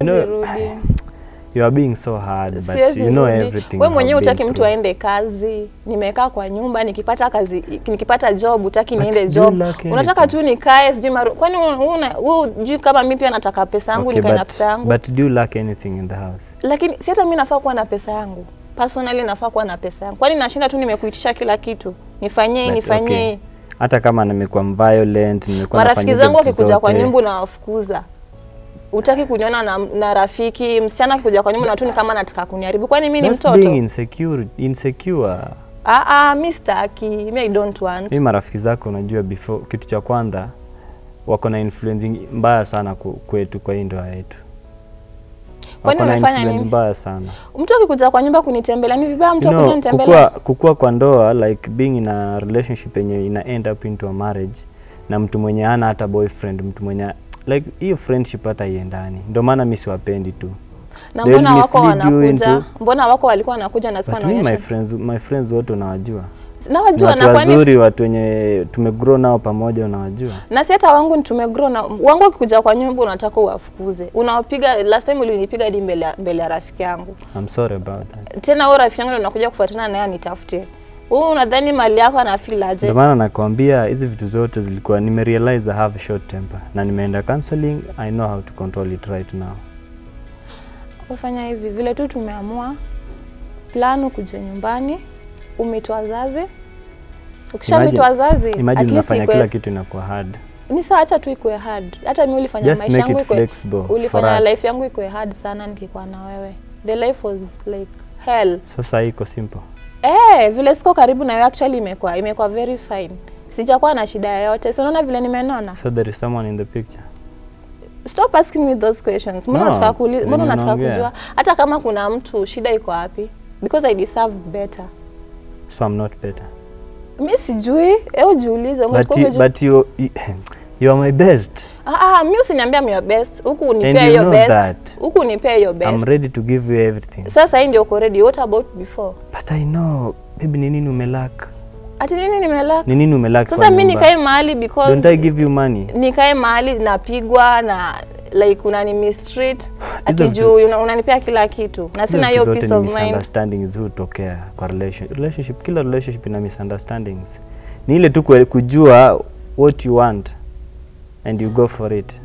know, Sirudi. you are being so hard but Siwezi you know rudi. everything We you mwenyewe have been utaki mtu through. aende kazi, nimekaa kwa nyumba, nikipata kazi, nikipata job utaki But niende do job, you lack unataka anything? tu nikae sijui maru... kwani una- wewe hujui kama mimi pia nataka pesa yangu Okay, nikae na but, pesa yangu but do you lack anything in the house? lakini si hata mimi nafaa kuwa na pesa yangu personally, nafaa kuwa na pesa yangu. Kwani nashinda tu nimekuitisha kila kitu, nifanyie hii, But, nifanyie okay. hii. Hata kama nimekuwa violent, nimekuwa Marafiki nafanya zangu hizo vitu wakikuja kwa zote, nyumba unawafukuza, utaki kuniona na, na rafiki msichana akikuja kwa nyumba na tu ni kama nataka kuniharibu. Kwani mimi ni that's mtoto? being insecure, insecure. Ah, ah, mi sitaki, mi I don't want. Mi marafiki zako unajua, before kitu cha kwanza wako na influence mbaya sana ku- kwetu kwa hii ndoa yetu. Kwani Wako na wamefanya influence nini? mbaya sana. Mtu akikuja kwa nyumba kunitembelea ni vibaya mtu You akuja know, nitembelea? kukua, kukua kwa ndoa like being in a relationship yenye ina end up into a marriage na mtu mwenye hana hata boyfriend, mtu mwenye like hiyo friendship hata iendani. Ndio maana mi siwapendi tu. Na they'll mbona wako mislead you wanakuja? into- Mbona wako walikuwa wanakuja na sikuwa But me, my naonyesha? friends, my friends wote unawajua. Ni Nawajua watu na kwani wazuri, watu wenye tumegrow nao pamoja unawajua. na si hata wangu ni tumegrow na wangu akikuja kwa nyumba unataka uwafukuze. Unawapiga last time ulinipiga hadi mbele ya- mbele ya rafiki yangu. I'm sorry about that. Tena wewe rafiki yangu ndio unakuja kufuatana naye anitafute. Wewe unadhani mali yako ana feel aje? Ndio maana nakwambia hizi vitu zote zilikuwa nimerealize I have a short temper na nimeenda counseling, I know how to control it right now. Ufanya hivi vile tu tumeamua plan kuja nyumbani, umeitwa wazazi. Ukishamitwa wazazi, at Imagine least unafanya ikwe- kila kitu inakuwa hard. ni sawa, acha tu ikuwe hard. Hata mimi ulifanya Just maisha make yangu it ikuwe flexible for ulifanya us. life yangu ikuwe hard sana nikikuwa na wewe. The life was like hell. Sasa hii iko simple. Eh, vile siko karibu na wewe actually imekuwa imekuwa very fine. Sijakuwa na shida yoyote. Si unaona vile nimenona? So there is someone in the picture. Stop asking me those questions. Mbona No, unataka kuuliza? Mbona venye unataka unaongea. kujua? Hata kama kuna mtu shida iko wapi? Because I deserve better. So I'm not better. Mi sijui, hebu jiulize. But ungekuwa you, umeju- but you, you, you are my best. Ah, ah, mi usiniambia I'm your best. Huku And unipea you hiyo know best. that. Huku unipea hiyo I'm best. ready to give you everything. Sasa hii ndio uko ready. What about before? But I know, baby ni nini umelack? Ati nini nimelaka? Ni nini umelack Sasa kwa mi nyumba? nikae mahali because Don't I give you money? nikae mahali napigwa na like unani mistreat ati Hizo juu una- unanipea kila kitu na sina hiyo Hizo vitu peace zote ni of mind. misunderstandings hutokea kwa relation, relationship. Kila relationship ina misunderstandings. Ni ile tu kue- kujua what you want and you go for it.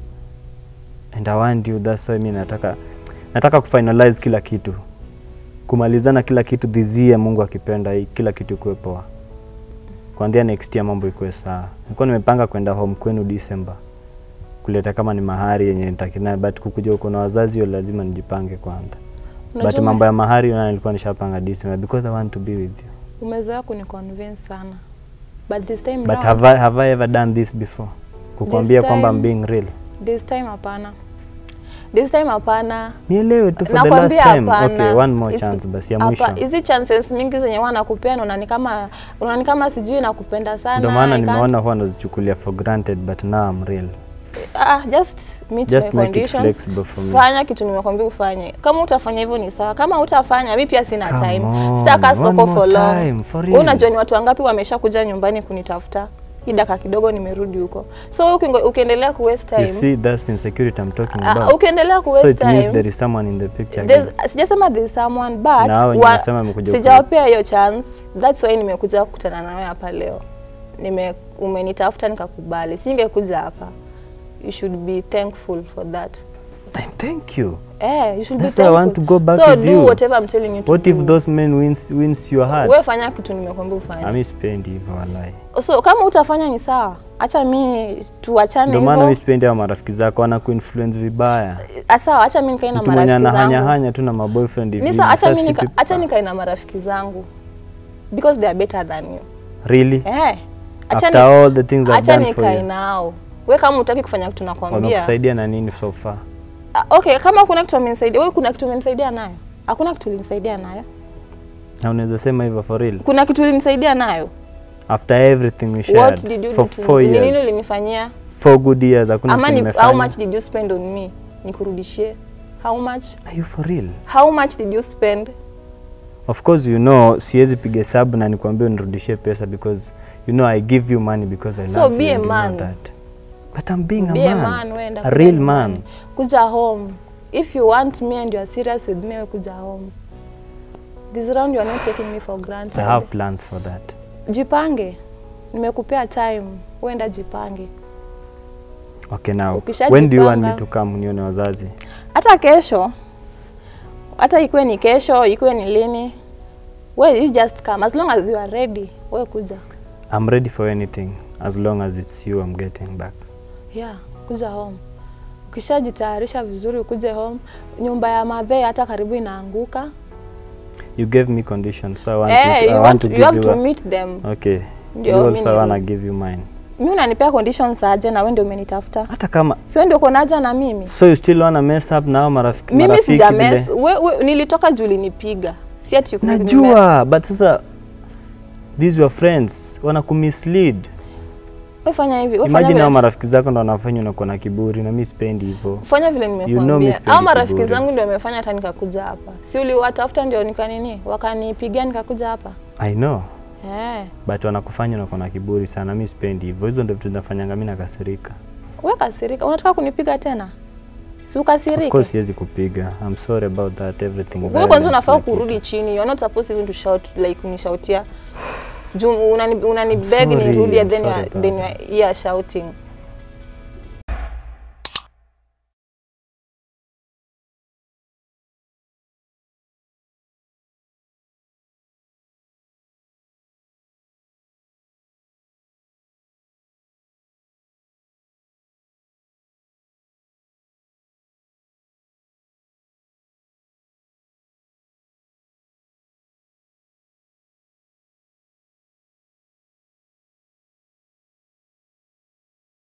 And I want you, that's why mi nataka nataka kufinalize kila kitu, kumalizana kila kitu this year, Mungu akipenda, hii kila kitu ikuwe poa. Kuanzia next year mambo ikuwe sawa. Nilikuwa nimepanga kwenda home kwenu December kuleta kama ni mahari yenye nitakina, but kukuja huko na wazazi, hiyo lazima nijipange kwanza. But Unajua mambo ya mahari na nilikuwa nishapanga December because I want to be with you. umezoea kuniconvince sana but this time But round, have I, have I ever done this before? Kukwambia This kwamba I'm time- being real. this time hapana this time hapana Nielewe tu for the last nakwambia time. hapana Okay, one more It's- chance basi ya hapa- mwisho. hizi chances mingi zenye wanakupea unaona kama unaona kama sijui nakupenda sana Ndio maana I can't- nimeona huwa nazichukulia for granted but now I'm real. ah, just meet Just my make it conditions flexible for me. fanya kitu nimekwambia ufanye kama utafanya hivyo ni sawa kama utafanya mi pia sina Come time on, sitaka one soko more for long time, for Wewe real. unajua ni watu wangapi wamesha kuja nyumbani kunitafuta hii dakika kidogo nimerudi huko so ukingo- ukiendelea ku waste You time see that's the insecurity I'm talking ah, about. ukiendelea ku So waste it means time there is someone in the picture again. There's- sijasema there's someone but Na hao wenye wa- wanasema wamekuja ku- sijawapea hiyo chance that's why nimekuja kukutana nawe hapa leo nime umenitafuta nikakubali singekuja hapa you should be thankful for that Thank you. eh you should That's be why I thankful want to go back so with do you. whatever I'm telling you to What do if those men wins wins your heart? wewe fanya kitu nimekwambia ufanye Ami sipendi hivyo wallahi. so kama utafanya ni sawa acha mi tuachane Ndio maana mimi hivyo sipendi hao marafiki zako wana kuinfluence vibaya. Ah, sawa acha mi nikae na Mtu mwenye marafiki anahanya zangu hanya tu na maboyfriend hivi. ni sawa acha sasa mi nika, sipi- acha nikae na marafiki zangu because they are better than you Really? eh acha After ni- all the things I've acha done for nikae you. nao we kama utaki kufanya kitu nakwambia Wamekusaidia na nini so far? Ah, okay kama kuna kitu amenisaidia wewe kuna kitu umenisaidia nayo hakuna kitu ulinisaidia nayo Na unaweza sema hivyo for real? kuna kitu ulinisaidia nayo After everything we shared what did you for do to four me Ni nini years. ulinifanyia Four good years hakuna ama kitu ni, how nimefanya. much did you spend on me nikurudishie how much Are you for real? how much did you spend Of course you know siwezi piga hesabu na nikwambie unirudishie pesa because you know I give you money because I So love be you a and you know man. that. But I'm being Be a a man. man, wewe enda a kuja real nyumbani. man. kuja home if you want me and you are serious with me, we kuja home. This round you are not taking me for granted. I have plans for that. Jipange, nimekupea time, uenda jipange. Okay, now Ukishajipanga- when do you want me to come nione wazazi? Hata kesho, hata ikuwe ni kesho, ikuwe ni lini, we you just come as long as you are ready. We kuja, I'm ready for anything as long as it's you I'm getting back. yeah, kuja home. Ukishajitayarisha vizuri, ukuje home. Nyumba ya madhe hata karibu inaanguka. You gave me conditions, so I want, Eh, you, to, I you, want want, to you give have you to a, meet them. Okay. Ndio, you mi also ni- wanna give you mine. Mi unanipea conditions aje na wewe ndio umenitafuta? Hata kama Si wewe ndio uko naja na mimi? so you still wanna mess up now marafiki Mimi marafiki sija vile- mess. We, we, nilitoka juu ulinipiga. Si ati ku- nimess. Najua, but sasa these your friends wana kumislead. Wewe fanya hivi. Wewe fanya Imagine hao vile, marafiki zako ndo wanafanya unakuwa na kiburi na mimi sipendi hivyo. fanya vile know me nimekuambia. sipendi Hao marafiki kiburi. zangu ndio wamefanya hata nikakuja hapa. Si uliwatafuta ndio nikanini? Wakanipigia nikakuja hapa. I know, Eh. but wanakufanya unakuwa na kiburi sana. Mimi sipendi hivyo. Hizo ndio vitu zinafanyanga mimi nakasirika. Wewe kasirika. Unataka kunipiga tena? Si Of ukasirike. course siwezi kupiga. I'm sorry about that everything. Wewe kwanza violence, unafaa kila kitu. kurudi chini. You're not supposed even to shout like kunishautia. Juu unani unani I'm beg sorry, nirudi and I'm then you sorry are, about then you are here shouting.